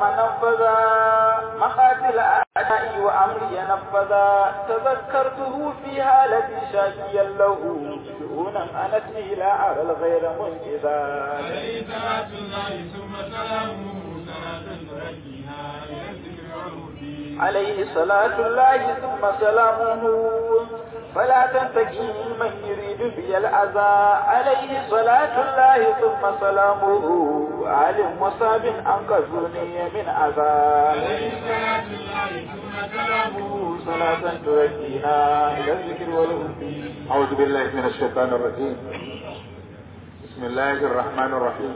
نفذا مقاتل أعدائي وأمري نفذا تذكرته في حالتي شاكيا له شؤونا أنتني لا أرى الغير منجزا عليه صلاة الله ثم سلامه صلاة ترجيها إلى الذكر والهدي عليه صلاة الله ثم سلامه فلا تنتقي من يريد بي الأذى عليه صلاة الله ثم سلامه عالم مصاب أنقذوني من أذى عليه صلاة الله ثم سلامه صلاة تركينا إلى الذكر والهدي أعوذ بالله من الشيطان الرجيم بسم الله الرحمن الرحيم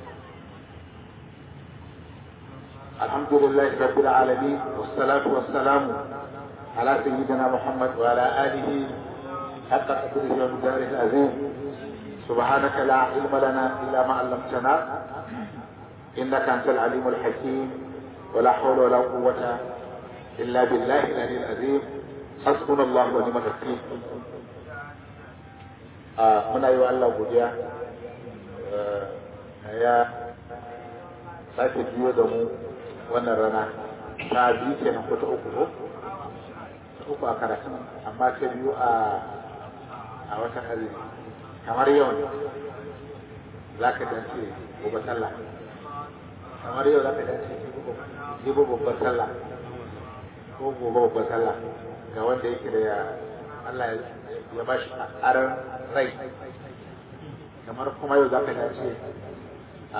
الحمد لله رب العالمين والصلاة والسلام على سيدنا محمد وعلى آله حق قدره ومقداره العظيم سبحانك لا علم لنا إلا ما علمتنا إنك أنت العليم الحكيم ولا حول ولا قوة إلا بالله العلي العظيم حسبنا الله ونعم الوكيل a muna yi wa Allah godiya ya sake biyo da mu wannan rana ta biyu kenan ko ta uku ko ta uku a karatun amma ta biyu a a watan azumi kamar yau ne za ka dace gobe sallah kamar yau za ka dace jibo babbar sallah ko gobe babbar sallah ga wanda yake da ya Allah ya ba shi aran rai kamar kuma yau za ka dace a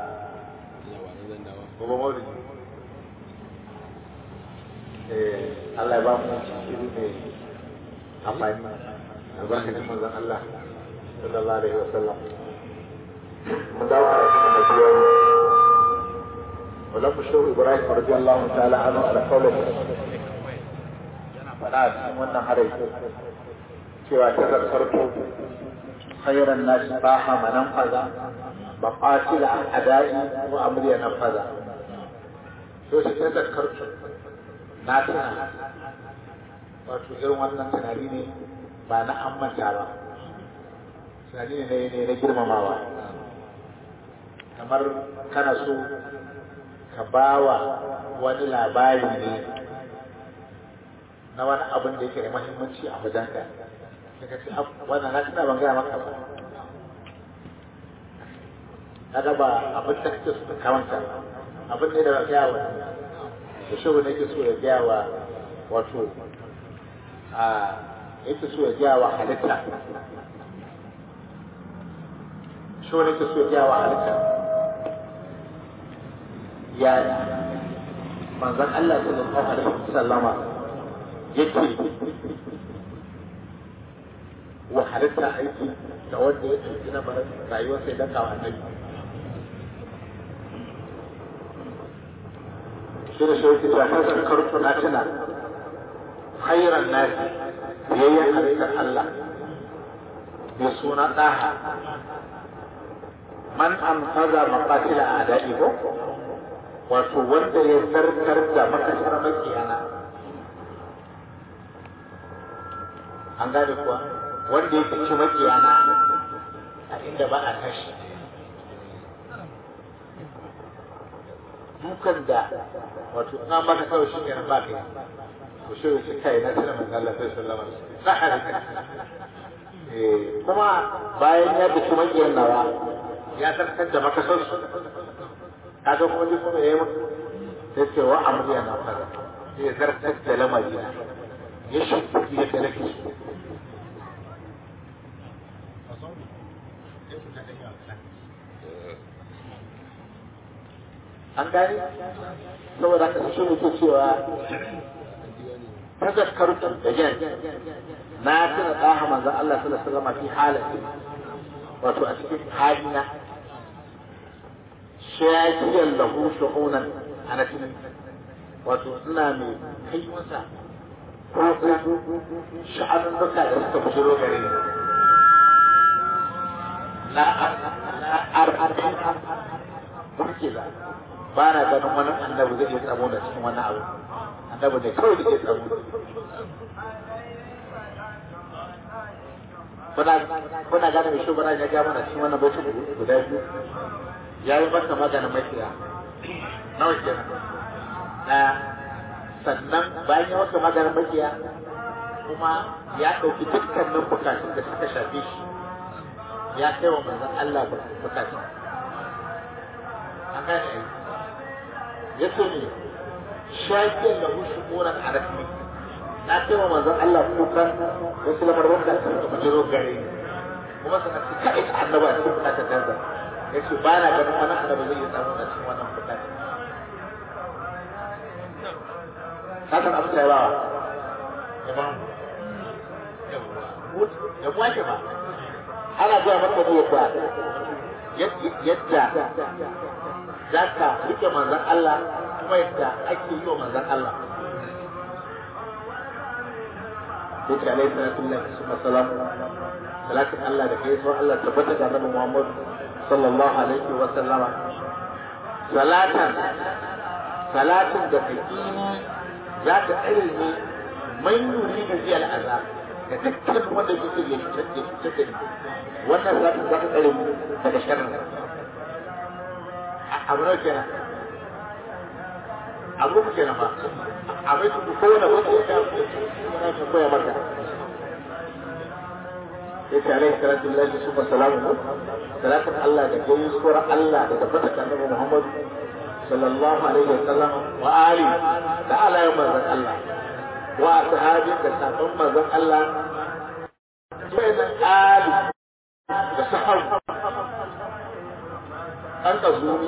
gobe maulidi Allah ya ba mu shiri mai amfani albarkacin manzon Allah sallallahu alaihi wa sallam mun dawo a cikin da biyo wala mu shehu Ibrahim radiyallahu ta'ala anhu ala qawli yana faɗa a cikin wannan harai cewa ta zartarto khairan nasi baha manan faza ba qatila adai wa amriya na faza to shi ta zartarto na tana wato irin wannan tunani ne ba na an manta ba tunani ne ne na girmamawa kamar kana so ka bawa wani labari ne na wani abin da yake da muhimmanci a wajenka daga ce wannan na tuna ban gaya maka ba kaga ba abin da kake so ka kawanta abin ne da ba gaya wa da shi ne yake so ya gaya wa wato a yake so ya gaya wa halitta shi ne yake so ya gaya wa halitta ya manzon Allah sallallahu alaihi wasallama yake wa halitta aiki da wanda ya ɗauki na barin rayuwar sai dan kawo annabi shi da shauki ta ta zakar na tuna khairan nasi biyayyen halittar Allah mai suna ɗaha man an faza maƙatila a daɗi ko wato wanda ya zartar da makasar makiyana an gane kuwa wanda ya fice makiyana a inda ba a tashi dukan da wato na maka kawai shi kenan ba kai to shi shi kai na sanar manzo Allah sallallahu alaihi wasallam sahari eh kuma bayan ya fice makiyan nawa ya tarkar da makasar su kaga kuma ji kuma yayi maka sai ce wa amriya na fara sai zartar da lamarina ya shi yadda nake so an gani saboda haka shi ne ke cewa tazakkartu da jan na tuna daha manzon Allah sallallahu alaihi wasallam fi halati wato a cikin halina shakiyar lahu shu'unan ana cikin wato ina mai kai masa ko sha'anin duka da suka bujiro gare ni na ar burkiza ba na ganin wani annabi zai iya tsamo da cikin wani abu annabi ne kawai da ke tsamo kuna gane mai shugaba ya ga mana cikin wannan baitin guda biyu ya yi masa maganin makiya na nawa kenan ɗaya sannan bayan ya masa maganin makiya kuma ya ɗauki dukkanin bukatun da suka shafe shi ya kai wa manzon Allah bukatun an gane ai ya ce ne shafiyar da hushu ƙoran arafi na kai wa manzon Allah kukan wasu lamarin da suka bujiro gare ni kuma suka ci kaɗai ta annaba a cikin bukatar gaza ya ce ba na ganin wani annaba zai iya samu a cikin wannan bukatar kasan abu sai bawa ya ba mu ya mu ake ba ana zuwa maka ne yadda yadda za ka rike manzan Allah kuma yadda ake yi wa manzan Allah sai ce alaihi salatu lillahi summa salam salatin Allah da kai so Allah tabbata ga Annabi Muhammad sallallahu alaihi wa sallama salatan salatin da kake za ta tsare ne man yuri da ziyar azab da dukkan wanda yake ya canje canje wannan za ta za ta tsare mu daga sharrin abu ne kenan abu ku kenan ba abai ku kowane wanda ya ka ya koya maka sai ta alaihi salatu lillahi subhanahu wa salamu salatun Allah da gayin sura Allah da tabbata kan Annabi Muhammad sallallahu alaihi wa sallam wa ali da alayin manzon Allah wa ashabi da sabon manzon Allah bayan ali da sahab an ka zuni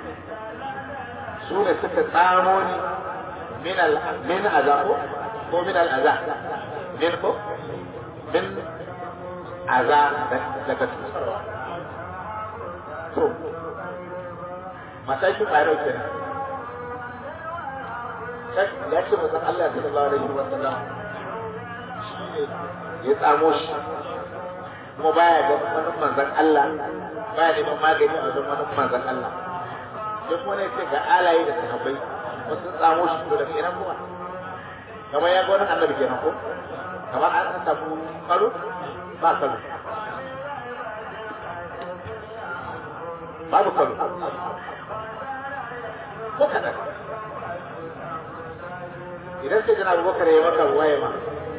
su ne suka tsamo ni min al min azabu ko min al azab min ko min aza daga cutarwa to matakin ƙwarar kenan ya ce mutum Allah sallallahu alaihi wa sallam shi ne ya tsamo shi kuma baya ga wani manzan Allah baya neman magani a wajen wani manzan Allah sai kuma ne ce ga alaye da sahabbai wasu tsamo shi to daga ina kuma kamar ya ga wani annabi kenan ko kamar an samu karo ba karo babu karo ko kaɗan idan sai jana abubakar ya maka waye ma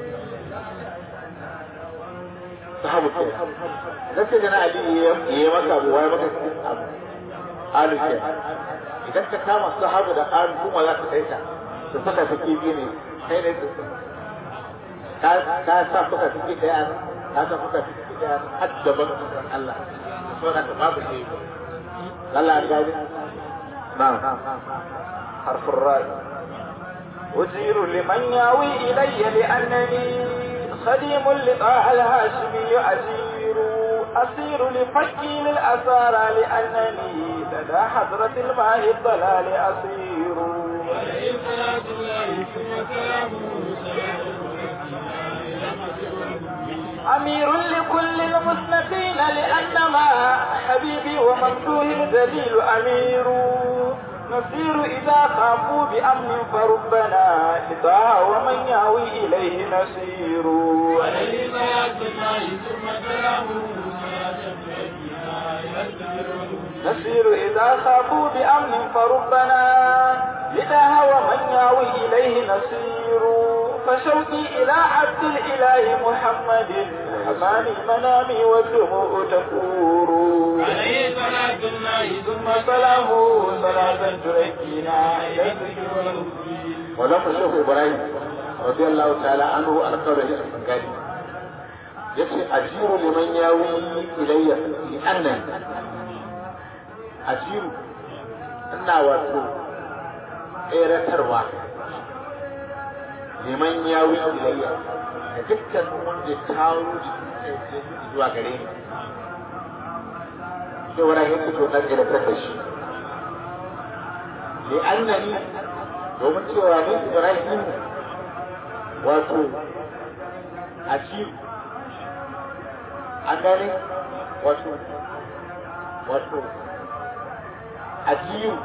sahabu ke idan sai jana ali ya yi maka abu waye maka abu alu ke idan ka kama sahabu da alu kuma za ka kaita su saka su kibi ne kai ne su ka sa suka fi ɗaya ka sa suka fi ɗaya har daban Allah so da babu shi Allah ya gani نعم حرف الراء أجير لمن ياوي إلي لأنني خديم لطاع الهاشمي أجير أسير لفكي للأسارى لأنني لدى حضرة الماء الضلال أسير عليه صلاة الله ثم سلامه أمير لكل المسنفين لأنما حبيبي وممدوه الدليل أمير نسير إذا خافوا بأمن فربنا لطاع ومن يهوي إليه نسير عليه صلاة الله ثم سلامه صلاة تؤديها إلى الذكر والهدى نسير إذا خافوا بأمن فربنا لطاع ومن يهوي إليه نسير فشوقي إلى عبد الإله محمد أماني منامي والدموع تفور عليه صلاة الله ثم ثم سلامه صلاة تركينا إلى الذكر والهدى ولما الشيخ إبراهيم رضي الله تعالى عنه على قول الشيخ الفنجاني yace ajiru liman yawi ilayya li annan ajiru ina wato tseratarwa liman yawi ilayya da dukkan wanda ya kawo jikin zuwa gare ni sai wani yake to na tseratar da shi li annani domin cewa ni Ibrahim wato ajiru an gane wato wato ajiyu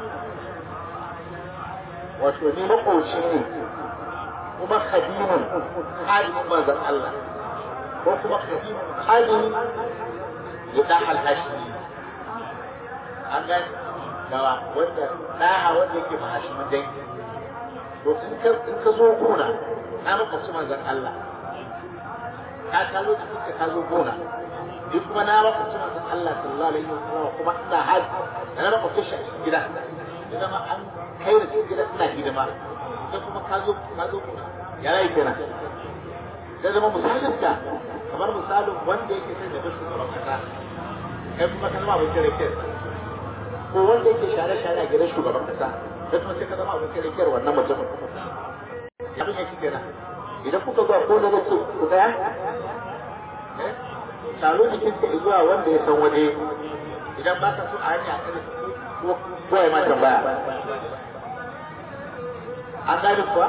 wato ni makoci ne kuma khadimun khadimun manzon Allah ko kuma khadimun khadimun ya da alhashi an gane gawa wanda ɗaha wanda yake mahashimin dangi to in ka in ka zo gona na makwabci manzon Allah ka ka zo cikin ka zo gona ni kuma na makwabci manzon Allah sallallahu alaihi wasallam kuma ina haji da na makwabci shi a cikin gida ya zama an kai da cikin gida ina hidima sai kuma ka zo ka zo gona ya rai kenan ya zama misalin ka kamar misalin wanda yake son ya bar shugaban kasa kai kuma ka zama abokin rakiyar ko wanda yake share-share a gidan shugaban kasa kai kuma sai ka zama abokin rakiyar wannan mutumin ya bin yake kenan idan kuka zuwa ko na ce ku tsaya taro jikin ka zuwa wanda ya san waje idan ba ka so a hanya ko ko ya ma tambaya an gane kuwa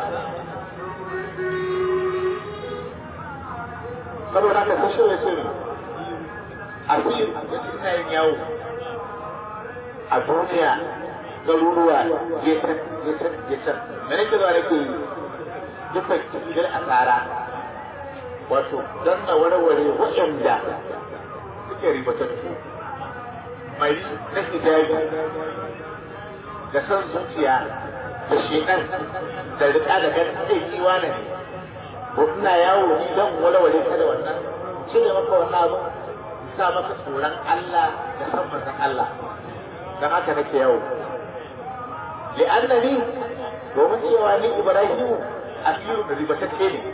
saboda haka ta shirya ce ne a fiye da ina yin yawo a duniya garuruwa ya can ya can ya can da nake zuwa nake yi dukkan cikin asara wato don na warware waɗanda suke ribatattu mai na hijabi da son zuciya da shekan da rika da gan zai yi wane ne ko ina yawo ni don walwale ka da wannan cire maka wannan abu sa maka tsoron Allah da san manzon Allah dan haka nake yawo li'annani domin cewa ni Ibrahimu asiru da ribatacce ne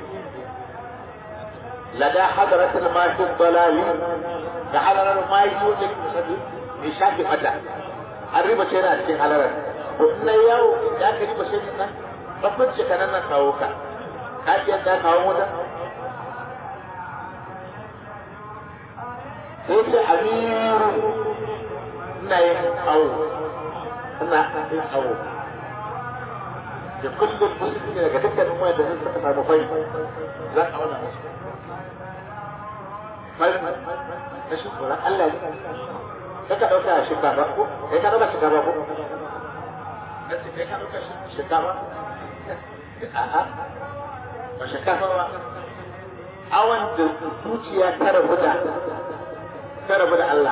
lada hadaratul mahi dalali da halarar mahi wanda ke musalli mai shafi mata an ribace yana cikin halarar to ina yawo da ka ribace ne nan babban ce kanan nan kawo ka ka iya da kawo mota sai ce amiru ina yin awo ina yin awo da kullum musulmi daga dukkanin wanda sun suka samu fai za a auna musu fai na shi tsoron Allah ne ka ka ɗauka shinkafa ko kai ka ɗauka shinkafa ko na ce kai ka ɗauka shinkafa a'a ba shinkafa ba awan da zuciya ta rabu da ta rabu da Allah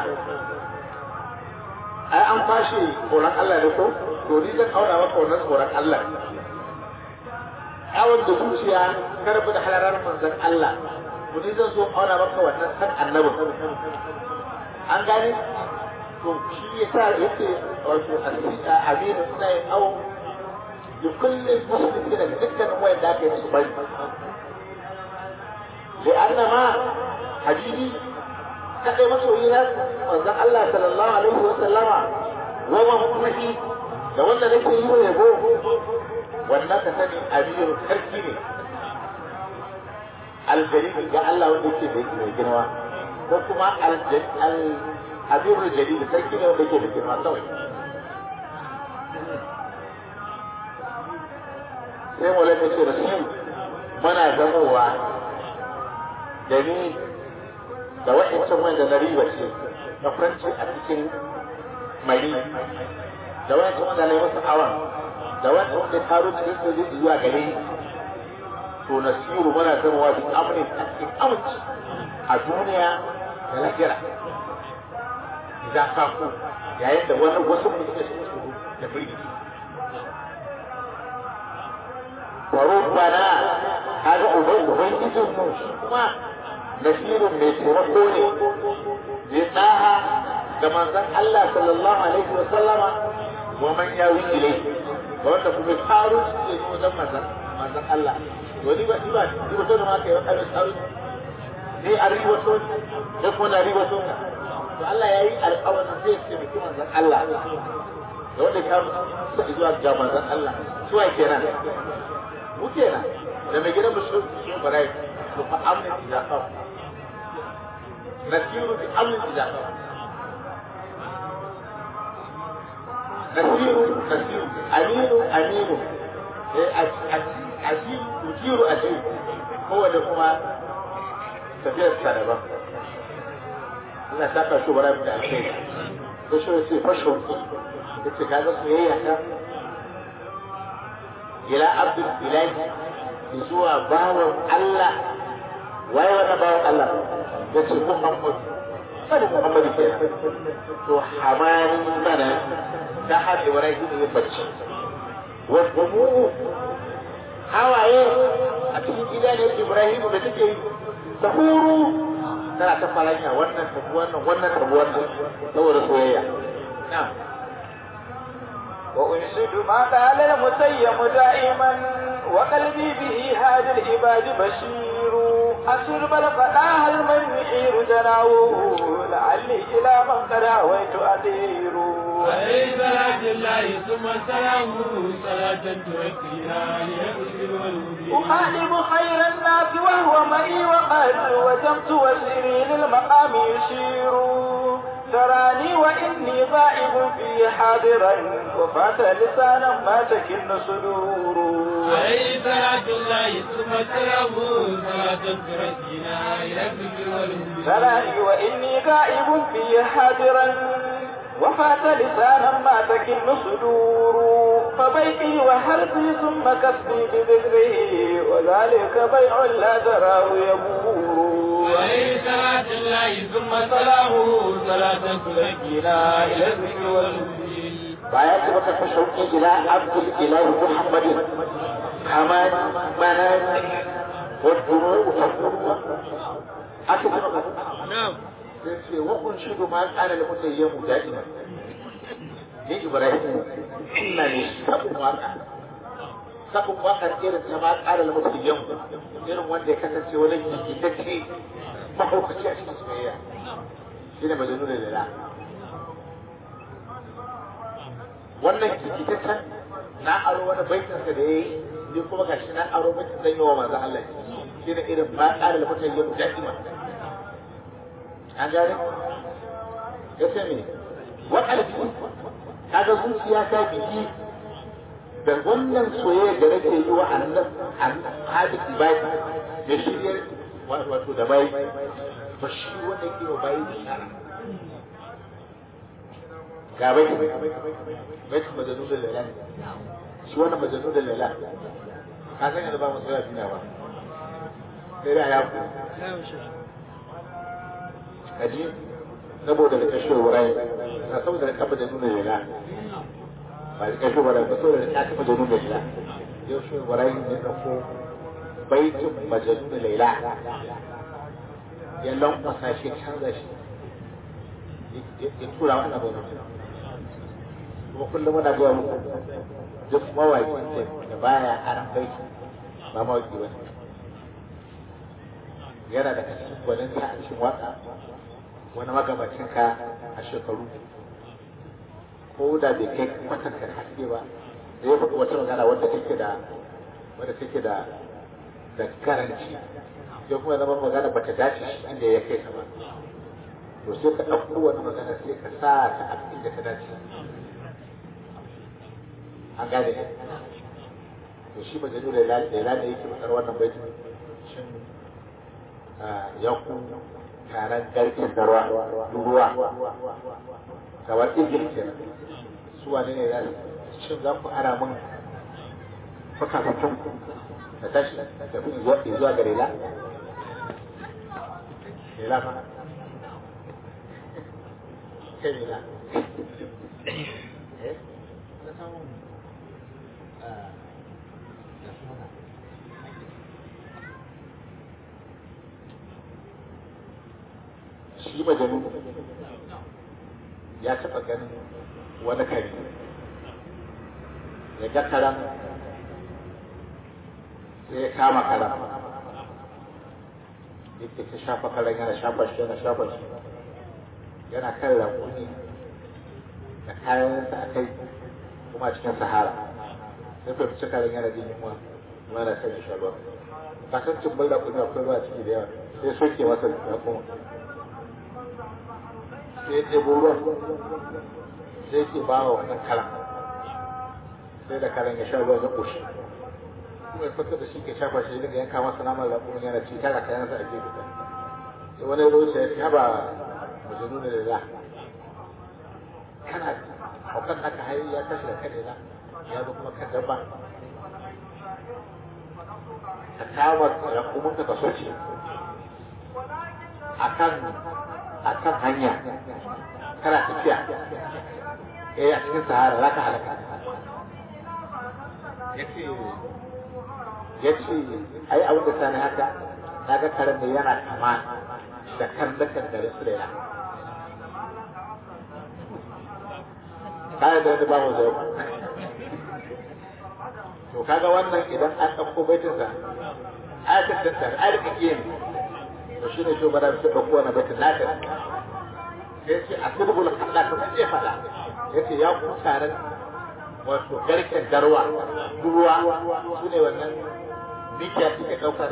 ai an fashe tsoron Allah ne ko to ni zan auna maka wannan tsoron Allah awon da zuciya ta rabu da halarar manzon Allah to ni zan so auna maka wannan san annabin an gane to shi yasa yake wato aminu ina yin awo da kullum musulmi da dukkanin wayan da aka yi musu bari لأن ما حبيبي kaɗai masoyi na manzon Allah sallallahu alaihi wa sallama wa mahmuhi da wanda nake yi wa yabo wannan ka sani abiyu sarki ne aljalili ga Allah wanda yake da mai girma ko kuma al-abiyu jalili sarki ne wanda yake da girma kawai sai mu lafi ce da su muna zamowa da ni da wa'ancan wanda na riba ce na franci a cikin mari da wa'ancan wanda na yi masa awan da wa'ancan wanda ya taro cikin sojoji zuwa gare ni to na siru mana zama bi amurin a cikin aminci a duniya da lahira idan ka ku yayin da wani wasu mu suka shiga tsoro da firgici Faro bana kaga ubangijin mu shi kuma nasirin mai taimako ne zai tsaha da manzon Allah sallallahu alaihi wa sallama wa man yawi ilai da wanda kuma faru su ke zo wajen manzon manzon Allah to ni ba ni ba ni ba to da ma kai wani faru ni a riwa to da kuma na riwa to to Allah yayi alƙawarin zai ce miki manzon Allah da wanda ka sai zuwa ga manzon Allah suwa kenan mu kenan da mai gidan musu shi barai to fa amin idan ka نسير بأمر الله نسير نسير أمين أمين أجير أجير أجير هو ده كما تفير السنة ina saka shi bara da alheri da shi sai fasho yace ka ga soyayya ta ila abdul ilahi zuwa bawan Allah waye wannan bawan Allah ya ce Muhammad bari muhammadu ke to hamani mana ta har ibrahim yin bacci wasu mu hawaye a cikin gida ne ibrahim da take yi ta huru tana ta faranya wannan tafi wannan wannan tafi wannan saboda soyayya na'am وأنشد ما قال المسيم دائما وقلبي به هذا العباد بشير أسرب الفتاة المن يحير جناوه لعلي إلى من قد هويت أدير عليه صلاة الله ثم سلامه صلاة تركيها ليغفر والمبين أخالب خير الناس وهو معي وقد وجمت وسري للمقام يشير تراني وإني غائب في حاضرا وفات لسانا ما تكن صدور عليه صلاة الله ثم سلامه صلاة تركيها ليغفر والمبين تراني وإني غائب في حاضرا وفات لسانا ما تكن صدور فبيعي وحرثي ثم كسبي بذكره وذلك بيع لا تراه يبور عليه صلاة الله ثم سلامه صلاة تركيها إلى الذكر والمبين baya ce maka fa shauki ila abdul ilahi muhammadin haman mana wa duru tafuru aka ce maka na'am sai ce wa kun shidu ma kana da mutayyamu da'ima ni ibrahim ina ne sabon waka sabon waka irin ta ma kana da mutayyamu irin wanda ya kasance wani gigitacce mahaukaci a cikin soyayya shi ne majanu da lila wannan kikitaccen na aro wani baitinsa da ya yi ni kuma ga shi na aro baitin zan yi wa manzan Allah shi ne irin ma ƙara da mutane yau da'ima an gane ya ce me wa ƙarfi kaga zuciya ta biki da wannan soyayya da nake yi wa annan hadis bai da shiryar wato da bai ba shi wanda ke wa bai bishara ga bai bai majanu da lala shi wannan majanu da lala ka san yanzu ba mu tsaya duniya ba sai da ya ku kaji saboda da kashe wurai na saboda da kafa da nuna lala ba da kashe wurai ba saboda da kafa da nuna lala yau shi wurai ne ɗauko baitin majanu da laila ya lankwasa shi canza shi ya tura wa annabi kuma kullum muna gaya muku duk mawaƙi da baya aran baiti ba mawaƙi ba yana da cikin gwanin ta a cikin waka wani magabacin ka a shekaru ko da bai kai kwatanta haske ba da ya faɗi wata magana wadda take da wadda take da da karanci sai kuma zama magana bata dace shi inda ya kai ta ba to sai ka ɗauko wani magana sai ka sa ta a inda ta dace an gane ne to shi ba jadu da ila ne yake fitar wannan baitin shin ya ku taron garkin da ruwa ruwa kamar igil kenan su wane ne za su shin za ku ara min fakafafin da tashi da fi zuwa ga lela lela fa kai lela eh na samu shi majanu ya taɓa ganin wani kare ya ga karan sai ya kama karan yake ta shafa karan yana shafa shi yana shafa shi yana kan rakuni da kayansa a kai kuma cikin sahara sai fahimci karan yana jin yunwa kuma yana kan ya sha ruwa kasan cimbal rakuni akwai ruwa ciki da yawa sai soke masa rakuni sai ya ɗebo ruwan sai ke ba wa wannan karan sai da karan ya sha ruwan ya ƙoshi kuma ya fito da shi ke shafa shi daga yanka masa naman raƙumin yana ci tara kayansa a gefe ɗaya sai wani roce ya taba mujinu da lila kana haukan aka hayi ya tashi da kan lila ya zo kuma kan dabba ka kama raƙumin ka kaso ce a kan a kan hanya kana tafiya eh a cikin sahara za ka halaka yace yace ai abin da sani haka na ga karen da yana kama da kan da kan gare su da ya kayan da wani ba mu zai to kaga wannan idan an ɗauko baitinsa ayatul tattar ayatul kiyin to shine to bara su ɗauko wannan baitin naka sai ce a sirrul halla to kace fada yace ya ku taron wato garken garwa ruwa su ne wannan mikiya suke ɗaukar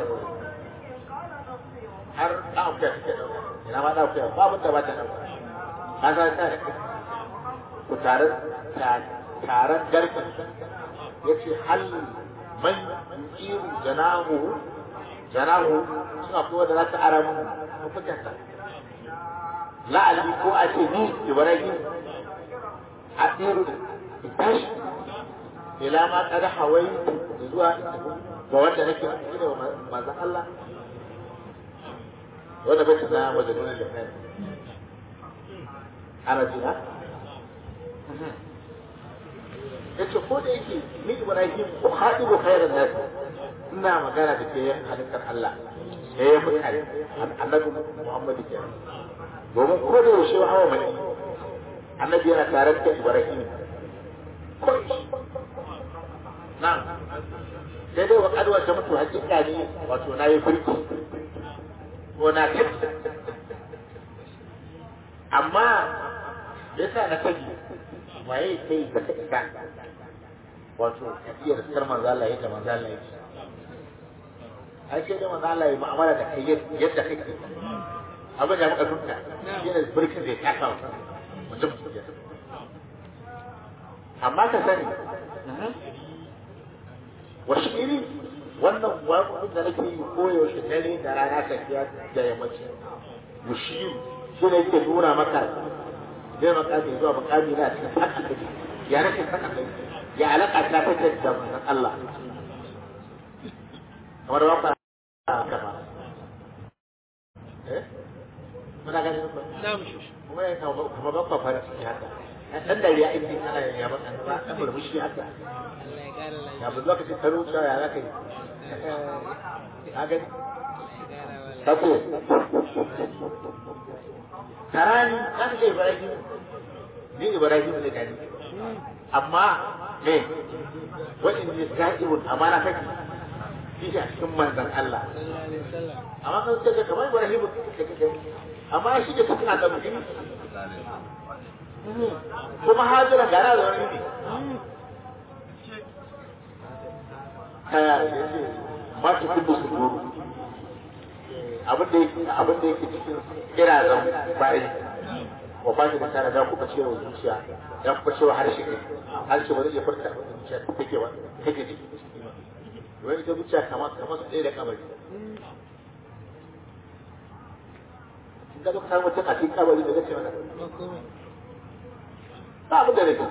har ɗauka suke ɗauka ina ma ɗauka babu da ba ta ɗauka ka san ta ku taron taron garken yace hal man yuqiru janahu janahu suna ko da za ta ara mun mafitarsa la'ali ko a ce ni ibrahim a tsiru tashi ila ma kada hawai zuwa ga wanda nake ciki da manzon Allah wanda bai tana majalun da kai ana jina yace ko da yake ni Ibrahim ko hadibu khairan nas ina magana da ke halittar Allah eh ya mutane annabi Muhammad ke domin ko da yaushe wa hawa mai annabi yana tare da Ibrahim ko na'am sai dai wa kadwa ta mutu hakika ne wato na yi firki ko na kai amma yasa na kaji waye kai da ka isa wato tafiyar sar manzo Allah yadda manzo Allah yake ai sai da manzo Allah ya mu'amala da kai yadda kake abin da muka tunta yana burkin da ya taka mutum amma ka sani wasu iri wannan waƙoƙin da nake yi koyaushe dare da rana tafiya da yammaci mushiyu shi ne yake nuna maka zai makami zuwa makami na cikin haka kake ya nake saka kai ya alaka ta fitar da manzon Allah kamar waka kama eh muna ganin ku na mu shi kuma ya kawo kuma ba ku fara ciki haka dan da ya aiki kana ya ba kan ba dan murmushi haka Allah ya kara lafiya ya bu lokacin ka rubuta ya zaka yi ka gani Allah ya kara wa kace karani kan da Ibrahim ni Ibrahim ne gani amma me wani ne sa'ibun amana kake shi a cikin manzon Allah sallallahu alaihi wasallam amma kan ce kamar Ibrahim kake kake amma shi da cikin annabi kuma hajira gara da wani ne kaya da yake ma ta kullu su duru abin da yake abin da yake cikin kirazan bayi wa ba shi da kana da kuka cewa zuciya da kuka cewa harshe ne harshe ba zai iya furta abin da zuciya take ba take ji wani ita zuciya kamar kamar su ɗaya da kabari in ka zo ka samu mutum a cikin kabari da zai ce mana ba komai ba abin da nake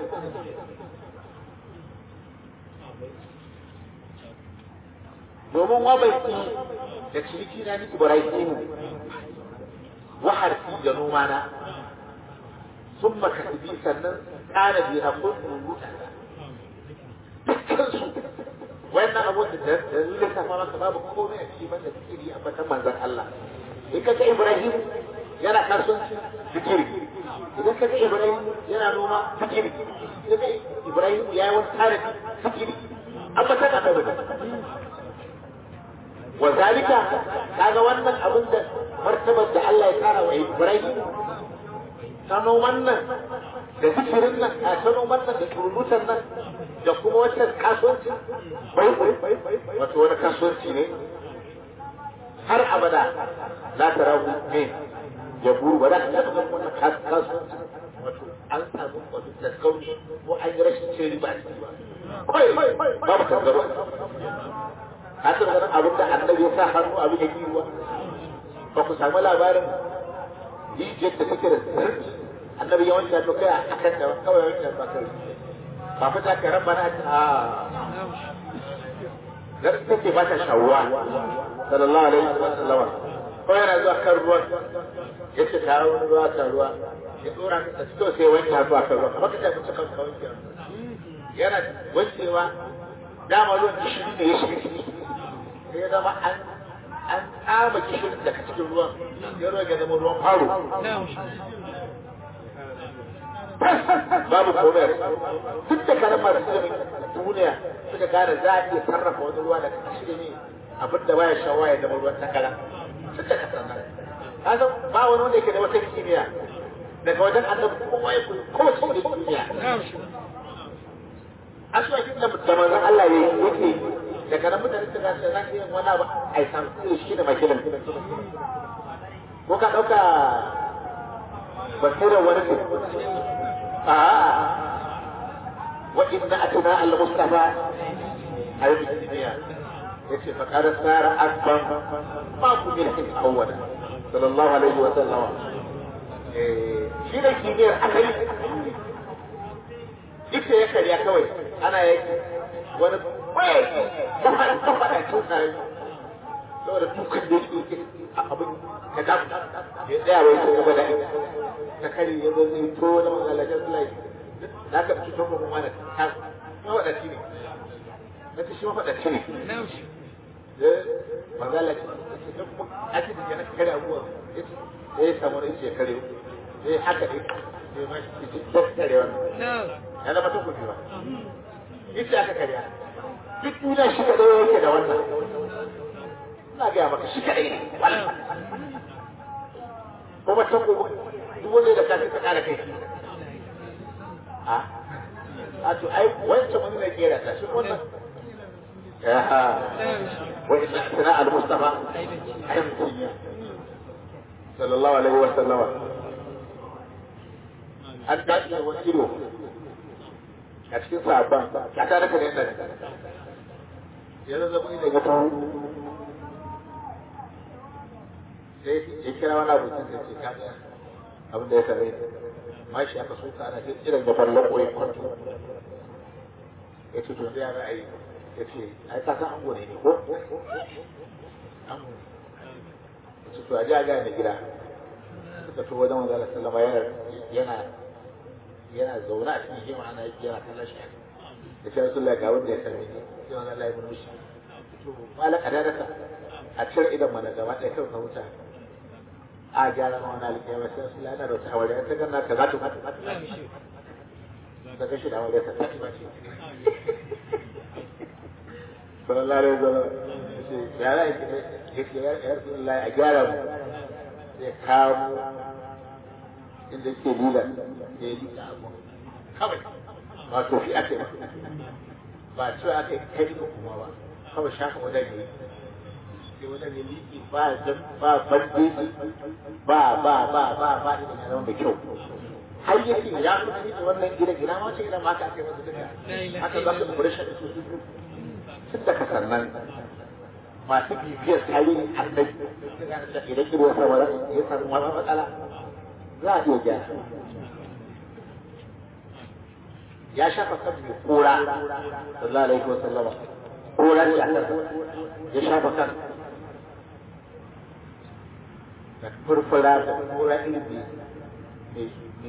domin wabaiki da ciniki na ni ibrahimu wa harfi da noma na sun makasibi sannan ƙara biya ko rubuta dukkansu wannan abun da dalilin ta fama ka babu komai a cikin banda zikiri a batan manzan Allah in ka ga Ibrahim yana kasuwanci zikiri idan ka ga Ibrahim yana noma zikiri idan ka Ibrahim ya yi wani tarihi zikiri an batan annabi wa zalika kaga wannan abin da martabar da Allah ya kara wa Ibrahim ta noman nan da zikirin nan a ta noman nan da turutan nan da kuma wata kasuwanci bai wato wani kasuwanci ne har abada za ta rabu ne ya buru ba za ka taɓa ganin wannan kasuwanci wato an samu wato taskauni ko an yi rashin cin riba a ciki ba kawai babu kankaro ka taɓa ganin abin da annabi ya sa hannu abin ya kiwa ba ku samu labarin rijiyar da take da sirri annabi ya wanke hannu kai a kan da kawai wanke hannu a kai ba fita ka ran bana a dan take ba ta shawwa sallallahu alaihi wa sallam ko yana zuwa kan ruwan ya ce ta wani ruwa kan ruwa ya tsora ka fito sai wanke hannu a kan ruwa kamar ka tafi cikin ka wanke hannu yana wancewa dama ruwan gishiri ne ya shiga ciki sai ya zama an an tsama gishirin daga cikin ruwan ya ruwa ya zama ruwan faro babu komai duk da kanan masu ilimin duniya suka gane za a iya sarrafa wani ruwa daga gishiri ne abin da baya shawa ya zama ruwan takara duk da kasar nan ka san ba wani wanda yake da wata kimiyya daga wajen annabi kowa ya koyi kowace wani kimiyya aswakin da da manzon Allah ya yi yake daga nan mutane suka gane za su yi wani abu a yi samu shi da makilin ko ka ɗauka basirar wani ne a wa inna atana al-mustafa ayyuka duniya yace fa qad sara akban ma ku bil his awwal sallallahu alaihi wa sallam eh shi da kibiyar akai ita ya karya kawai ana yaki wani kwaye ta fara ta fara cin kare saboda dukan da yake a abin ka da ya tsaya wai ta gaba da ta kare ya zo zai to wani magalacin sulai da ka fi tun kuma da ta mafaɗaci ne na ta shi mafaɗaci ne magala ce ta kuma ake da yana kare abubuwa ya yi samu na ce kare ya yi haka ne ya ma shi ce kare wannan ya zama ta kuɗi ba ita aka karya duk duniya shi kaɗai yake da wannan ina gaya maka shi kaɗai ne kuma ta kuma duk wanda da kafin ka ƙara kai a a to ai wancan wani ne kera ta shi wannan ya wa inna sana al-mustafa ayyukan sallallahu alaihi wa sallama an dace wani ido a cikin sabon ya ta raka ne nan ya zama ni daga tawo sai ya kira wani abu sai ce ka ga abin da ya sare ma shi aka so ka ana sai irin da farlan koyi kwanto ya ce to ya ra'ayi ya ce ai ka san ango ne ne ko ango ya ce to a ji a gane gida suka to wajen wanzala sallama yana yana zaune a cikin hima ana yake yana kallon shi da shi rasu ga wanda ya sami ne sai wani Allah ya mun mishi to malaka da rasa a cire idan mana gaba ɗaya kan ka huta a gyara ma wani alƙiyar sai rasu yana da wata hawari ta ganna ka za ta mata da gashi da hawari ta ta ba ce sallallahu alaihi wasallam ya ra ya rasu Allah a gyara mu sai kawo inda yake lila da ya lila abu kawai ba to fi ake ba ce aka yi kai ka kuma ba kawai shafa wajen ne sai wajen ne liki ba ba bandeji ba ba ba ba ba idan ya zama da kyau har yake ya kuma ni wannan gidan ina ma ce idan ma aka ake masa duka haka za su kure shi da su tun da kasar nan masu bibiyar tarihin annabi idan ido ya samu ya samu wani matsala za a iya gyara ya shafa kan mai kura sallallahu alaihi wa sallama kura ne a kansa ya shafa kan da furfura da kura irin mai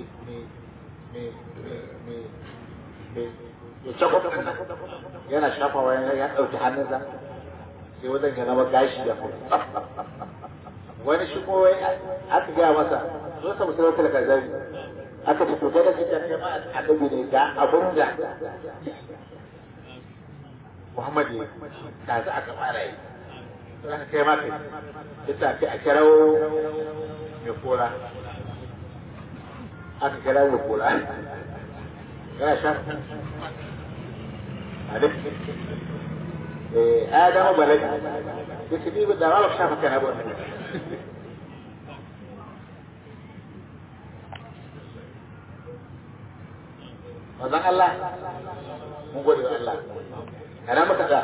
yana shafawa ya ɗauki hannunsa sai wajen ya zama gashi ya fi wani shi ko aka gaya masa zo sa musulun talaka zari aka ce to da kika kai ma annabi ne ga abun da Muhammad ne da za aka fara yi to aka kai ma kai ita ce a kirawo mai kora aka kira mai kora yana sha a duk eh adamu balaki yace ni da ba shafa kana ba Mazan Allah, mun gode wa Allah. Ana maka da.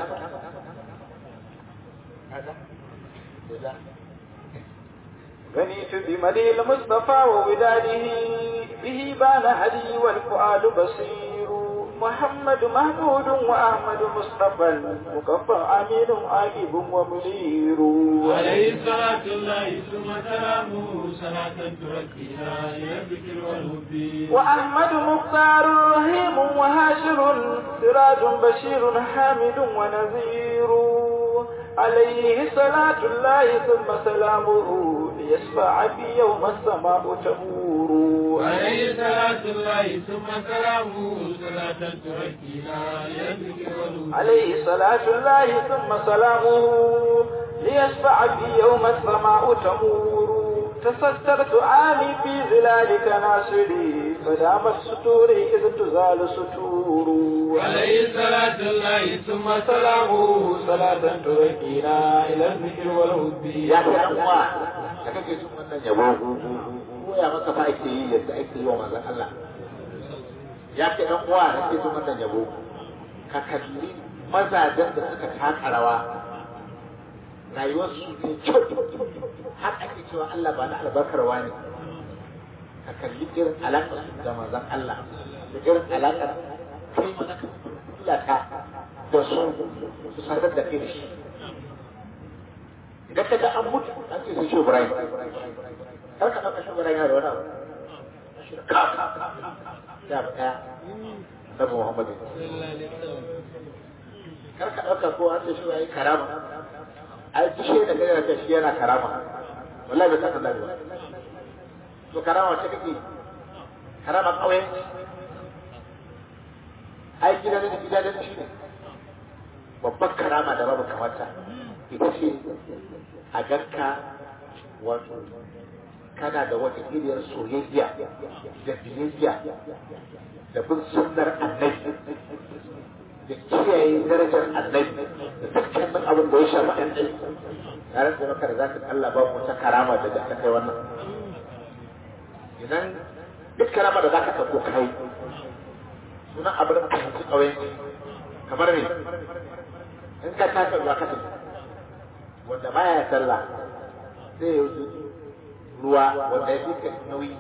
غنيت بمدي المصطفى ووداده به بان هدي والفؤاد بصير محمد محمود وأحمد مصطفى مكفى أمين عاقب ومنير عليه الصلاة الله ثم سلامه صلاة تركينا إلى الذكر والهدي وأحمد مختار رحيم وهاشر سراج بشير حامد ونذير عليه صلاة الله ثم سلامه ليشفع في يوم السماء تمور عليه صلاة الله ثم سلامه صلاة تركينا إلى الذكر والهدي عليه صلاة الله ثم سلامه ليشفع في يوم السماء تمور تسترت عامي في ظلالك ناصري فدامت ستوري إذ تزال ستور عليه صلاة الله ثم سلامه صلاة تركينا إلى الذكر والهدي ya fi ɗan uwa da kake cin wannan yabo ko ya maka fa ake yi yadda ake yi wa manzon Allah ya fi ɗan uwa da kake cin wannan yabo ka kalli mazajen da suka taka rawa rayuwarsu ne kyau har ake cewa Allah ba na albarkarwa ne ka kalli irin alaƙar su da manzon Allah da irin alaƙar kai mana ka illata da su su sadar da kai da shi idan ka ga an mutu an ce sai shi Ibrahim kar ka ɗauka shi Ibrahim yana da wani abu shi da ka ya ba ɗaya Annabi Muhammad kar ka ɗauka ko an ce shi yayi karama ai duk shi da kai da shi yana karama wallahi bai san Allah ba to karama ce kake karama kawai ai gidan da gidan da shi ne babban karama da babu kamata ita ce a ganka wato kana da wata iriyar soyayya da biyayya da bin sunnar annabi da kiyaye darajar annabi da dukkanin abin da ya shafi annabi na rantsa maka da zaka Allah ba mu wata karama da ta kai wannan idan duk karama da zaka ɗauko kai sunan abin da ka ci ƙauyen kamar ne in ka taka ruwa ka tafi wanda baya sallah sai ya wuce ruwa wanda ya fi ka nauyi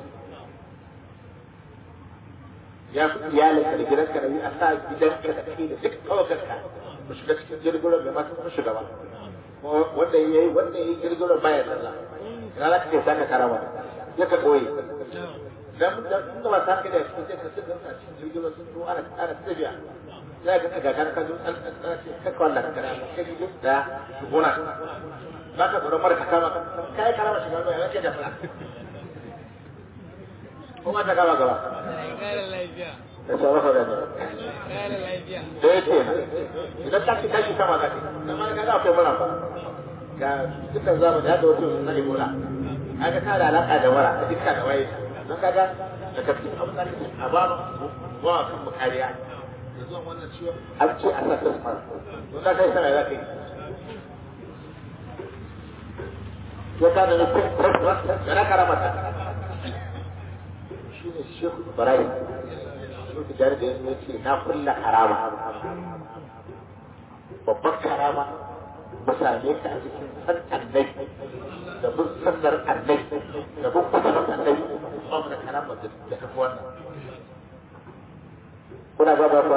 ya fi iyalinka da gidanka da a sa gidanka da kai da duk kawakarka mu shiga cikin jirgin da masu kuma shiga ba wanda ya yi wanda ya yi jirgin baya sallah ina za ka ce saka karama ya ka koyi dan da da ba sa ka da cikin sai ka shiga a cikin jirgin sun zo ana ana tafiya za ka ga kan kan an ka kwalla ka kana kai ji da gona ba ka tsoron mara ka kama kai karama shiga ba ya ke da fara kuma ta kama gaba Kare lafiya. da sauran da ne Kare lafiya. da yake idan ta ci tashi sama za ka amma ka ga akwai mura fa ga dukkan zamani ya da wato na ebola kaga ta da alaka da wara da dukkan da waye don kaga da kafin abin da kake a ba mu wa kan mu kariya da zuwan wannan ciwon an ce a sa tasmar don da kai sama za ka yi ya ka da nufin da na karamata shi ne shekhu ibrahim shekhu tijjani da yanzu ya ce na kulla karama babban karama mu same ka a cikin san annabi da bin sannar annabi da bin kusurin annabi ba mu da karama da tafi wannan kuna ba ba ba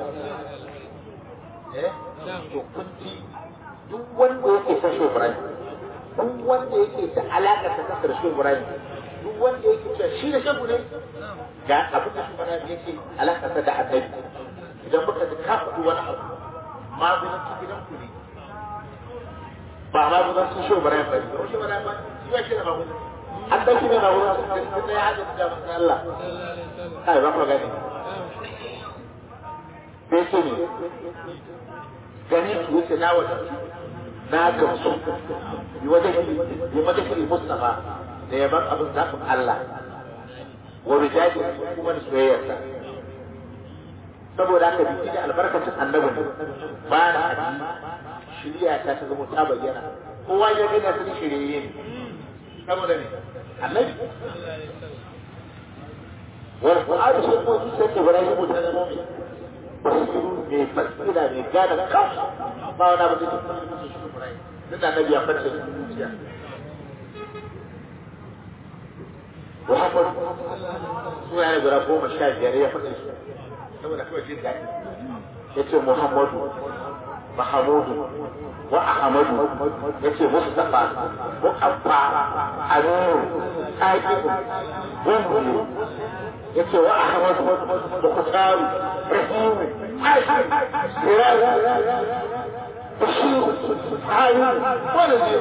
eh to kun ji duk wanda yake son shi Ibrahim duk wanda yake da alaƙa ta kasar shi Ibrahim duk wanda yake cewa shi da shagu ne ga abin da shi Ibrahim yake alaƙa ta da annabi idan muka ji ka faɗi wani abu magunan su gidan ku ne ba magunan su shi Ibrahim ba ne ko shi Ibrahim ba shi ba shi da magunan an ɗauki ne magunan su da ya haɗa da manzon Allah kai ba ku gani sai ce ne gani ki wuce na wata na gamsu yi wajen yi wajen yi mustafa da yaban abin zaɓin Allah wa rijaji kuma da soyayyarsa saboda haka biki da albarkacin annabi ne ba na addini shirya ta ta zama ta bayyana kowa ya gina sun shirye ne saboda ne annabi wani ƙwa'adu sun kuma zuciyar ibrahim ta zama mai basiru mai basira mai gane kansu ba wani abu da ke kuma su shi Ibrahim duk da annabi ya farce zuciya Muhammad suna ne guda goma sha biyar ya faɗi su saboda kawai jin daɗi yace Muhammadu Mahamudu wa Ahmadu yace Mustafa Muqaffa Aminu Aqibu Wanda yace wa Ahmadu da Kusaru Rahimu Aisha Siraj Bashir Ayu wanda ne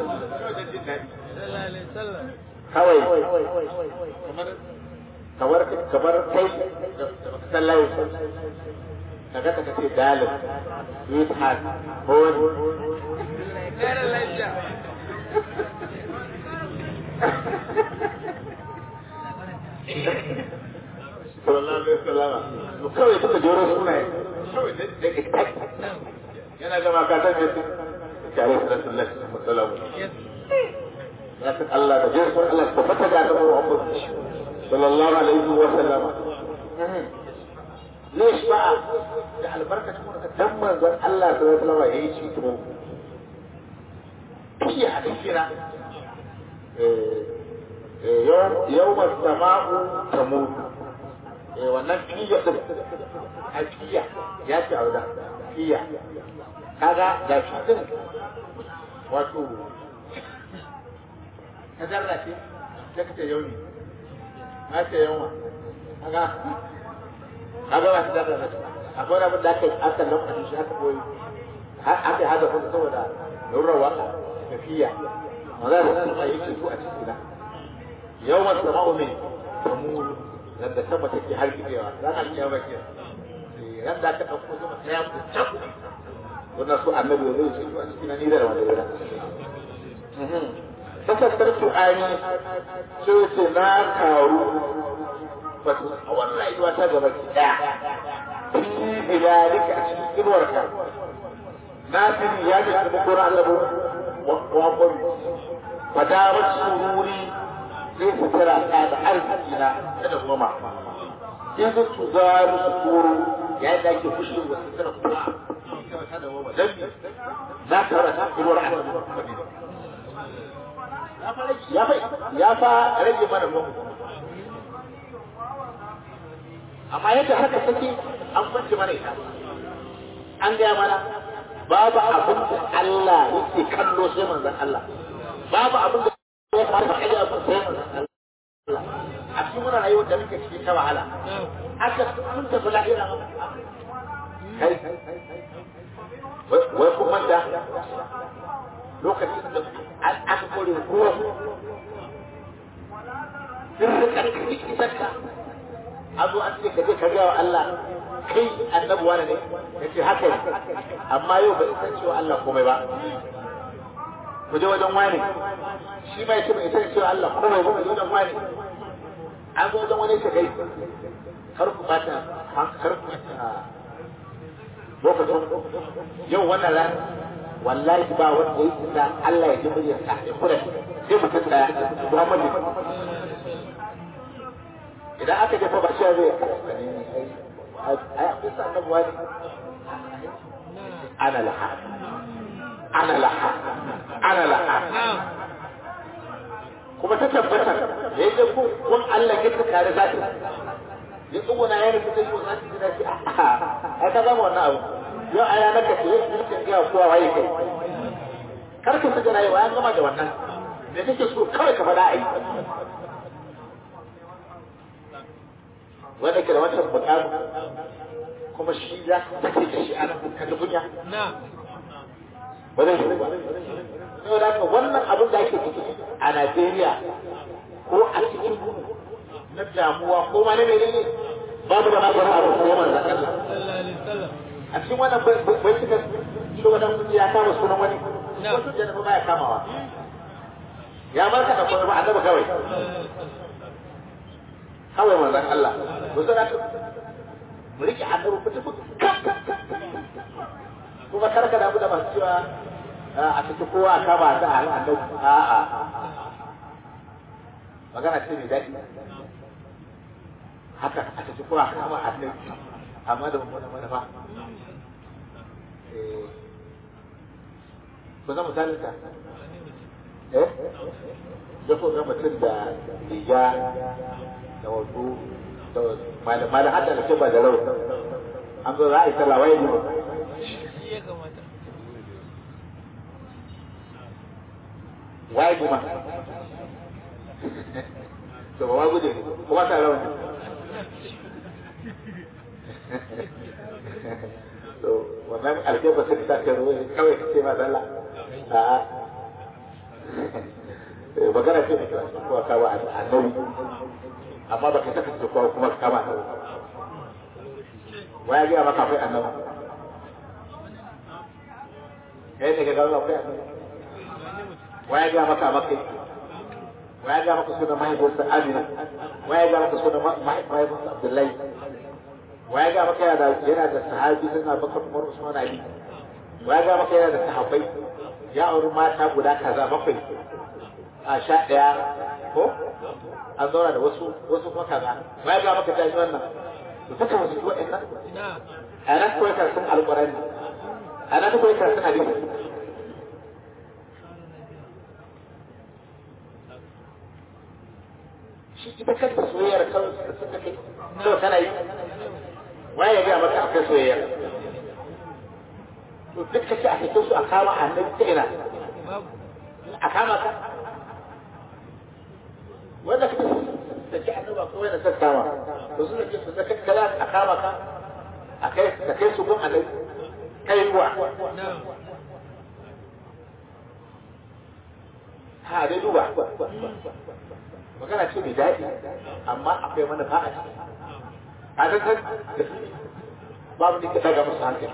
kawai kamar kamar kai da sallaye kaga ka ce dalil sweetheart hon Kare lafiya. sallallahu alaihi wasallam to kawai duka jero sunaye kawai da da ikai yana gama ka san me tare da sallallahu alaihi wasallam ya san Allah da jero Allah ta fata da Annabi Muhammad sallallahu alaihi wasallam ليش بقى؟ ده البركة تكون تم الله صلى الله عليه وسلم يعيش في تمام في حديثنا يوم يوم السماء تموت wannan fiya din a fiya ya ce auda fiya kaga da shi din wato ta zarra ce ta kace yau ne na ce yawa kaga kaga ba su da da akwai abin da aka aka lokacin shi aka koyi aka hada kuma saboda lura waka tafiya ma za su kuma yi ceto a cikin na yawan sama'u ne samu dan da sama take har kidewa ran alƙiyama ke ran da aka dauko sama ta yamu can wannan su annabi zai ceto a cikin ni da wanda ya Sassaskar Tu'ani sai ce na karu wato a wannan rayuwa ta gaba ki daya fi bilalika a cikin inuwarka na sani ya ji kuma kura annabu wa kwami fadarar sururi zai fitara ta da arziki na ta da goma in zai su za musu koro ya yi ake fushi wa sutura kuma ta da goma don na tara ta inuwar annabu ya fa rage mana mu amma yadda haka take an kwanci mana ita an gaya mana babu abin da Allah yake kallo sai manzon Allah babu abin da ya fara da kaje abin sai manzon Allah a cikin wannan rayuwar da muke cikin ta wahala aka mun tafi lahira kai wai kuma da lokacin da aka kore kowa sun rika kake isarka an zo an ce ka je ka gaya wa Allah kai annabi wani ne ya ce haka ne amma yau bai san cewa Allah komai ba ku je wajen wani shi ma yace bai san cewa Allah komai ba ku je wajen wani an zo wajen wani ce kai kar ku bata kar ku lokacin yau wannan ran wallahi ba wanda ya isa Allah ya ji muryarsa ya kula sai mutum daya Muhammadu idan aka jefa ba shi zai ai akwai sannan wani ana laha ana laha ana laha kuma ta tabbata da ya je kun Allah ya ta kare zaki ya tsuguna ya rubuta yi wa zaki gida shi a ka zama wannan abu yau a yanar ka ce ya ga kowa waye kai kar ka saka rayuwa ya gama da wannan da kake so kawai ka faɗa a yi wanda ke da wancan bukatu kuma shi za ka take da shi a nan ka dubunya ba zai shi ba yau da haka wannan abin da ake ciki a Najeriya ko a cikin na damuwa ko ma na menene babu da maganin abu ko manzon Allah a cikin wannan bai cika shi wannan ya kama sunan wani wasu jana'a ba ya kamawa ya marka da kuma ba annabi kawai kawai manzon Allah ku zana ka mu rike annabi ku tafi kuma kar ka damu da masu cewa a cikin kowa a kama ta a annabi a'a magana ce mai daɗi haka a cikin kowa a kama annabi amma da mummunan manufa ku zama misalin ta eh da ko ga mutum da riga da wato malam hada da ke ba da rau an zo za a yi sallah waye ne shi ya kamata waye kuma to ba ma guje kuma ta rawa to wannan alƙeba sai ta kai ruwa kawai kace ma dalla a a magana ce ne ko ka ba annabi amma baka saka ce ko kuma ka ba annabi waya ga maka akwai annabi kai ne ga ga akwai annabi waya ga maka maka waya ga maka sunan mahaifinsa Amina waya ga maka sunan mahaifinsa Abdullahi waya ga maka yana da yana da sahabi suna Bakar Umar Usman Ali waya ga maka yana da sahabbai ya auri mata guda kaza bakwai a sha ɗaya ko an zauna da wasu wasu kuma kaza waya ga maka tashi wannan to saka wasu wa'annan na a nan kawai karatun alƙur'ani a nan kawai karatun hadisi shi ita kanta soyayyar kawai da suka kai kawai kana yi waye ya gaya maka akwai soyayyar to duk kace a cikin su a kama annabi ta ina babu a kama ka wanda kake da ke annabi akwai wanda ta kama to su da ke su da kakkala a kama ka a kai ka kai su gun annabi kai kuwa na ha dai duba magana ce mai daɗi amma akwai manufa a ciki a san san babu ne ka daga musu hankali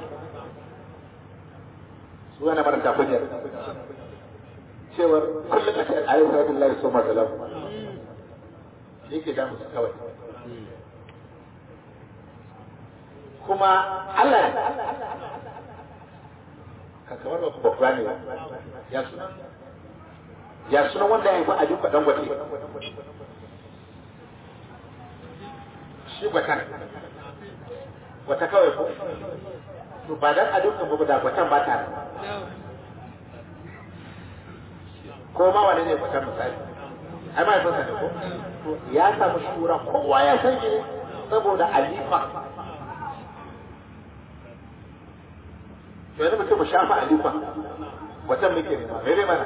su yana maranta kunyar cewar kullum a cikin ayyukan rabin lai so masalam shi ke damu su kawai kuma Allah ka kamar ba ku bakura ne ba ya suna ya suna wanda ya yi a duka dan gwate shi gwatan wata kawai ko to ba dan a duka ba da gwatan ba ta nan na ko ma wani ne gwatan misali ai ma yafinsa ne ko to ya samu shura kowa ya san shi saboda alifa to yanzu mutum mu shafa alifa gwatan muke nema mai bai mana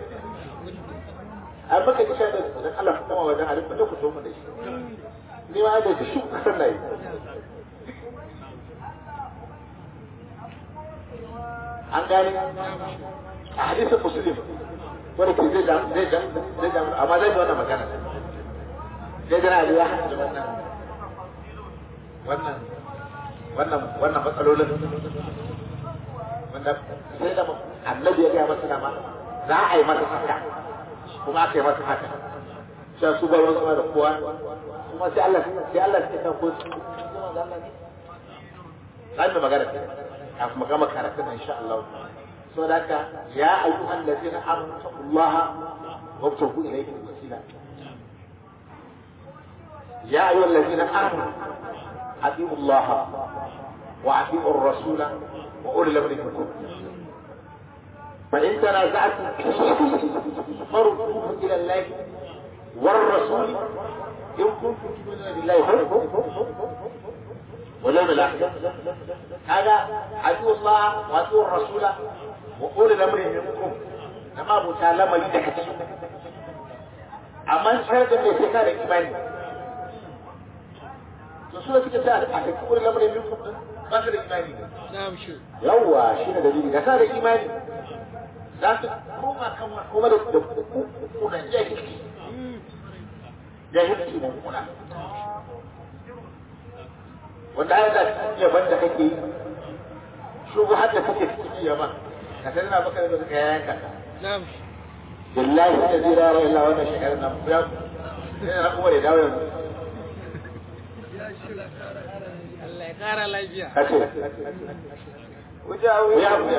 an maka ki sha da dan Allah kuma wajen alifa da ku so mu da shi ni ma da shi ku san nayi an gane a hadisin muslim wani ke zai dam zai dam zai dam amma zai yi wannan magana zai jira da ya haɗu da wannan wannan wannan wannan matsalolin wanda sai da annabi ya gaya masa dama za a yi masa haka kuma aka yi masa haka sai su bar wasu da kowa kuma sai Allah sai Allah ya san ko su zai mu magana ce kafin mu gama karatun insha Allah so da haka ya ayyuhan ladina amanu taqullaha wabtagu ilayhi wasila ya ayyuhan ladina amanu atiiu Allah wa atiiu ar-rasul wa ulil amri minkum فإن تنازعتم في شيء فردوه إلى الله والرسول إن كنتم تؤمنون بالله واليوم الآخر هذا عدو الله وعدو الرسول وأولي الأمر منكم لما أبو تعالى ما يدك أما شرط من يسكار إيماني رسولة كتاب أحد أولي الأمر منكم ما في إيماني na shi yawwa shi ne dalili da ka da imani za su koma kan kuma da kuna jahilci jahilci na kuna wanda ya da yaban da kake yi shugo har da kake cikin yaban ka sai na baka da ka yanka na shi billahi da zira ra illa wannan shekarar nan ya sai na kuma da dawo yanzu Allah ya kara lafiya kace وجاوز ya haƙuri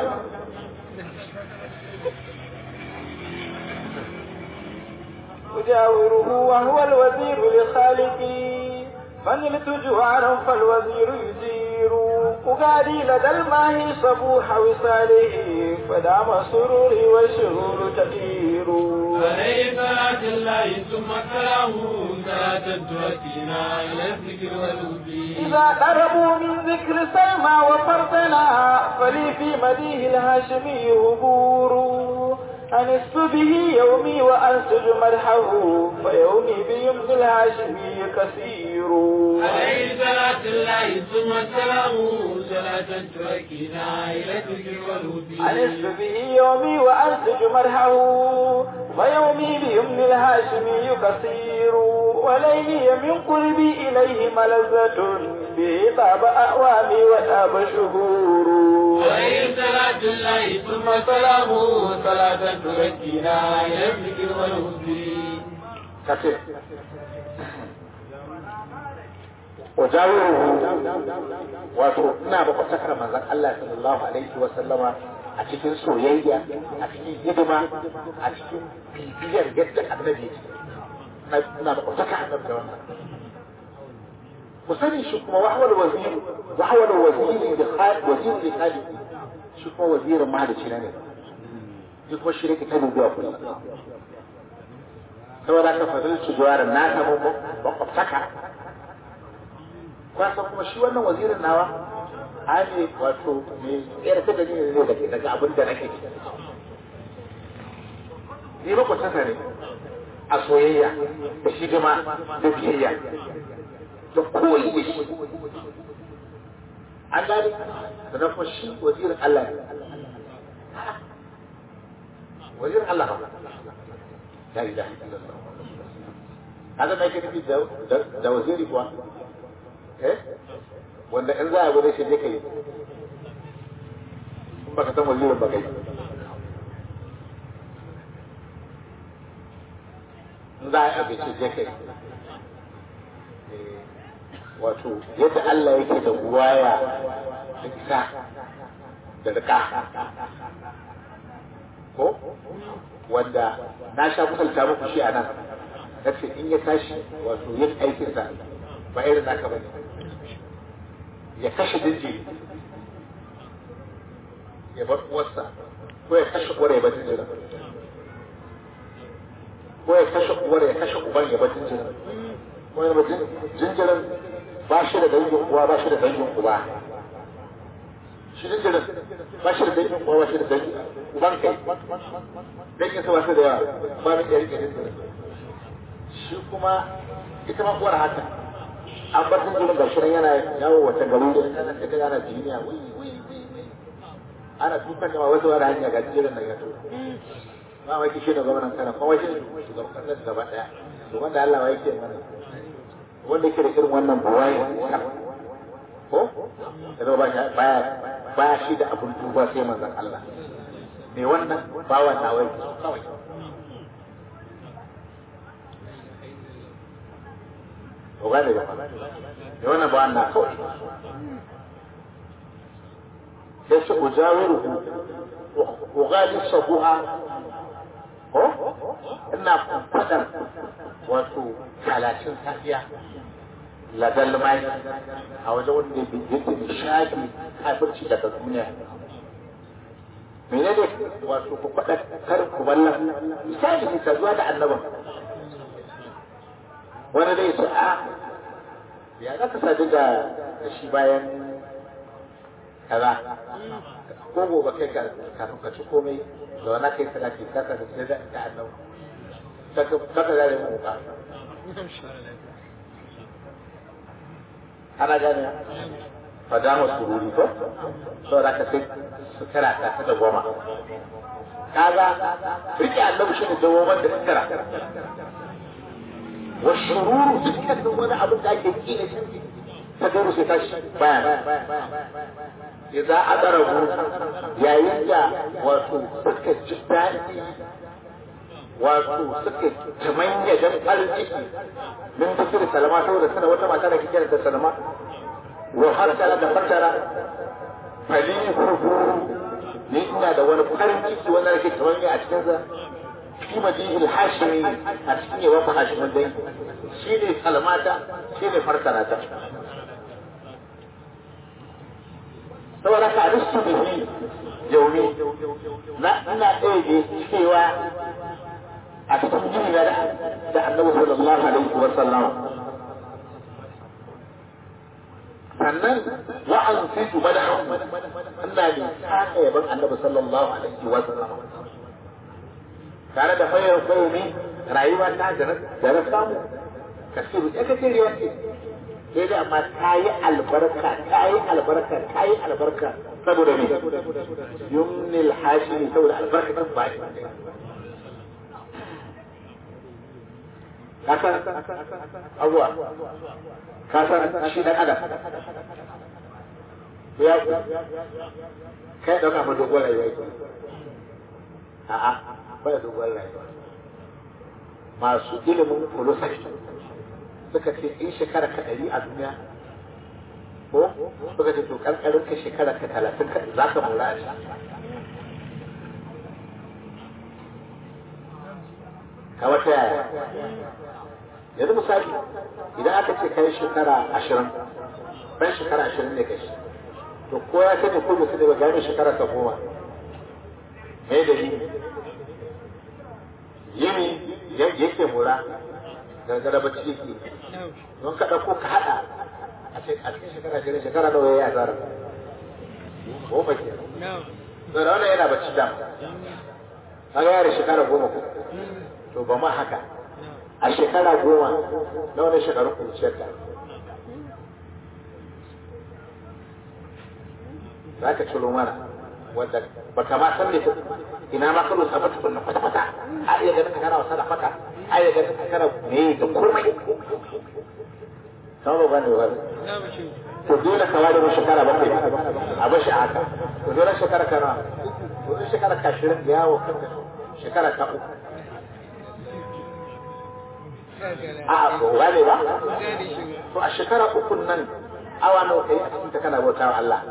أجاوره وهو الوزير لخالقي فنلت جوارا فالوزير يجير أغادي لدى الماهي صبوح وصاله فدام سروري والشرور تدير عليه صلاة الله ثم سلامه صلاة تؤتينا إلى الذكر والهدي إذا قربوا من ذكر سلمى وفرضنا فلي في مديه الهاشمي هبور أنست به يومي وأنسج مرحه فيومي بيمن الهاشمي كثير عليه صلاة الله ثم سلامه صلاة تؤتينا إلى الذكر والهدي أنست به يومي وأنسج مرحه ويومي بيمن الهاشمي كثير وليلي من قربي إليه ملذة به طاب أعوامي وطاب شهور عليه صلاة الله ثم سلامه صلاة تؤتينا إلى الذكر والهدي كثير wajawiruhu wato ina makwasakar manzon Allah sallallahu alaihi wa sallama a cikin soyayya a cikin hidima a cikin bibiyar yadda annabi yake na ina makwasaka annabi da wannan ku sani shi kuma wahwal wazir wahwal wazir da khalid wazir da khalid shi kuma wazirin mahalici na ne shi kuma shi ne ta dubiya kullum saboda ka fadilci juwar na samu makwasaka kwasan kuma shi wannan wazirin nawa hali wato mai tsere ta gani ne daga daga abin da nake ciki ni ba kwatanta ne a soyayya da hidima da biyayya da koyi da shi an gani da na kuma shi wazirin Allah ne wazirin Allah ba la ilaha illallah haka mai ke nufi da waziri kuwa eh wanda in za a gwada shi je ka yi in baka san wazirin ba kai in za a yi abinci je ka yi wato yadda Allah yake da buwaya da isa da rika ko wanda na sha misalta muku shi a nan nace in ya tashi wato yin aikinsa ba irin naka bane ya kashe jinjiri ya bar uwarsa ko ya kashe uwar ya bar jinjirin ko ya kashe uwar ya kashe uban ya bar jinjirin ko ya bar jinjirin ba shi da dangin uwa ba shi da dangin uba shi jinjirin ba shi da dangin uwa ba shi da dangin uban kai dangin sa ba shi da yawa ba mai iya rike jinjirin shi kuma ita ma uwar haka an bar jinjirin ga shirin yana yawo wata garu da kana ta ga yana jiniya wi wi wi wi ana tukan da wasu wani hanya ga jinjirin nan ya to ba wai kishi da gwamnan kana kuma shi shugaban kasar gaba daya to wanda Allah ya yake mana wanda yake da irin wannan buwaye ko da ba shi baya baya shi da abun duba sai manzon Allah me wannan bawan nawai kawai ko gane ba da wannan ba wannan kawai sai su ujawiru ko gali sabuha ko ina fadar wato talatin safiya ladal mai a wajen wanda yake nishadi kafirci daga duniya menene wato ku faɗa kar ku ballan misali ka zuwa da annaban wani zai ce a ya za ka sadu da shi bayan kaza ko gobe kai ka kafin ka ci komai da wani kai salati kaka da sai da ta annabi kaka da mu ka ana gane fadama sururi ko saboda ka sai su kara ta ta da goma kaga rike annabi shi ne dawoman da suka والشرور تتكلم وانا ابو ده يجيني تدرس تاش بيان اذا ادربوا يا ينجا واتو سكة جدان واتو سكة تمانية جن قلبي من ذكر سلامة سورة سنة وتما كان كجنة سلامة وحتى لا تفتر فلي خبور ni ina da wani farin ciki wanda nake tawanya a cikinsa fi madihil hashimi a cikin yawan fa hashimin dai shi ne kalmata shi ne farkarata saboda ka aristu bihi yaumi na ina ɗaya cewa a cikin jini da da annabi sallallahu alaihi wa sallam sannan wa an fitu madahu ina ne saka yaban annabi sallallahu alaihi wa sallam tare da fayar fayar rayuwa ta da na samu kasiru ya kace riwa ce sai da amma ta yi albarka ta yi albarka ta yi albarka saboda me yumnil hashimi saboda albarka ta ba kasan abuwa kasan shi dan adam ya kai dauka ma dogon rayuwa a'a ba da dogon rayuwa masu ilimin philosophy suka ce in shekara ka ɗari a duniya ko suka ce to ƙarƙarin ka shekara ka talatin ka za ka mura a shi ka wata yaya yanzu misali idan aka ce kai shekara ashirin ɗan shekara ashirin ne kai to ko ya sani ko bai sani ba gane shekara ta goma me da yini yini yake mura gargara bacci yake don ka ɗauko ka haɗa a cikin shekara shirin shekara nawa ya yi azara goma ke to da wannan yana bacci dama kaga yare shekara goma ko to ba ma haka a shekara goma na wani shekaru kunciyar ta za ka ciro mana wanda ba ka ma san ne ina ma karo sabata kunna kwata-kwata a iya ganin ka kana wasa da fata a iya ganin ka kana me da komai sama ba ne ba to dole ka ware mu shekara bakwai a bashi a haka to dole shekara kana to dole shekara ka shirin da yawo kanka shekara ta uku a ba gane ba to a shekara uku nan awa nawa kai a cikin ta kana bauta wa Allah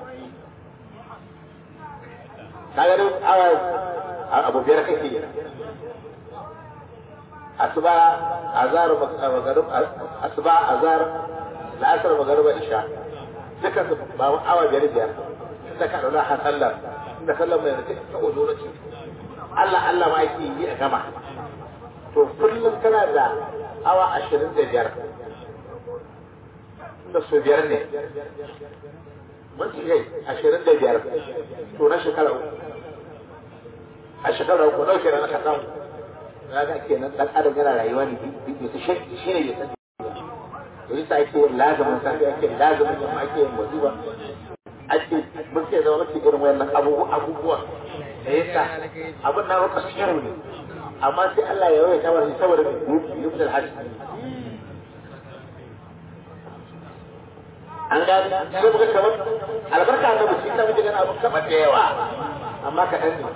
ka ga awa abu biyar kake yi asuba azar magarib asuba azar la'asar magarib isha duka su ba awa biyar biyar da ka dauna har sallar inda sallar mai rike ta ozoro ce Allah Allah ma yake yi a gama to kullum kana da awa ashirin da biyar da su biyar ne mun ci kai ashirin da biyar to na shekara uku a shekara uku ɗauke da na ka samu na ga kenan dan adam yana rayuwa ne bisa shi shi ne bisa to yasa ake yin lazumin safi ake yin lazumin yamma ake yin wazifa ake muke zama muke irin wayannan abubuwa abubuwa da yasa abin na maka shiru ne amma sai Allah ya yawaita wa saboda yubda al-hajj an gani sai muka kamar albarka da mutum da muke gana abu kamar da yawa amma kaɗan ne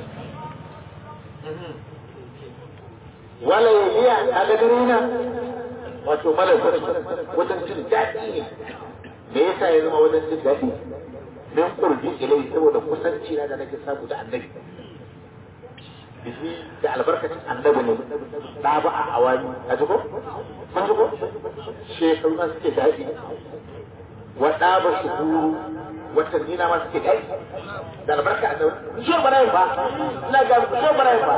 wala iya a gagarina wato malakar wajen jin daɗi ne me yasa ya zama wajen jin daɗi min kurji ilai saboda kusanci na da nake samu da annabi bihi da albarkacin annabi ne da ba a awani a jiko kun jiko shekaru na suke daɗi wa ɗaba shukuru watanni na ma suke daɗi da albarka annabi shi ba ba ina ga ku shi ba ba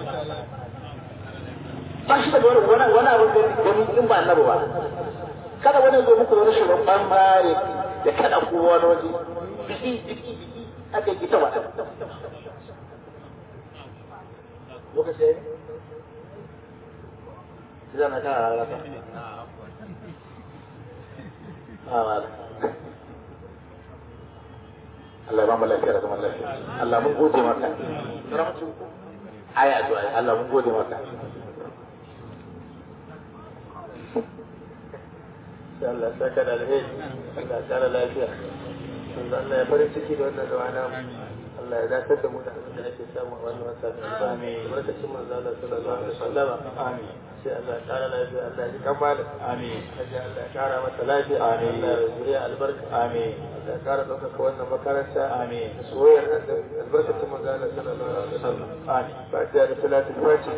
ba shi da wani wani abin da gani in ba annabi ba kada wani zo muku wani shirin ban bare da kada ku wani waje biki biki biki aka yi ta wata lokaci ne zana ta rarraka Allah ba mu lafiya da zaman lafiya Allah mun gode maka aya addu'a Allah mun gode maka Allah saka da alheri Allah kara lafiya Allah ya farin ciki da wannan zama namu Allah ya dakatar da mu da abin da ake samu a wannan wata da amin barkacin manzo Allah sallallahu alaihi wasallam amin sai Allah ya kara lafiya Allah ya kamala amin sai Allah ya kara mata lafiya amin Allah ya zuriya albarka amin Allah ya kara ɗaukaka wannan makaranta amin soyayyar annabi albarkacin manzo Allah sallallahu alaihi wasallam amin fatiha da salatul fatiha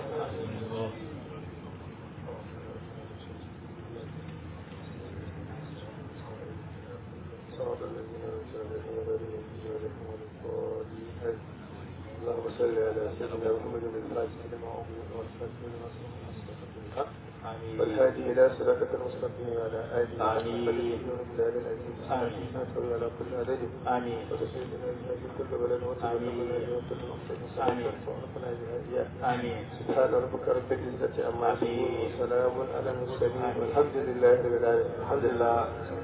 صراط الذين أنعمت عليهم غير المغضوب عليهم ولا الضالين اللهم صل على سيدنا محمد الفاتح لما أغلق والفاتح لما سبق نصرك بالحق آمين والهادي إلى صراطك المستقيم وعلى آله آمين. وصحبه العزيز آمين. آمين على كل عدد آمين وتسعدنا بها في كل بلد وتبلغنا بها كل مقصد آمين. وعرفنا بها إياه آمين سبحان ربك رب العزة عما يصفون آمين. وسلام على المرسلين آمين. والحمد لله رب العالمين الحمد لله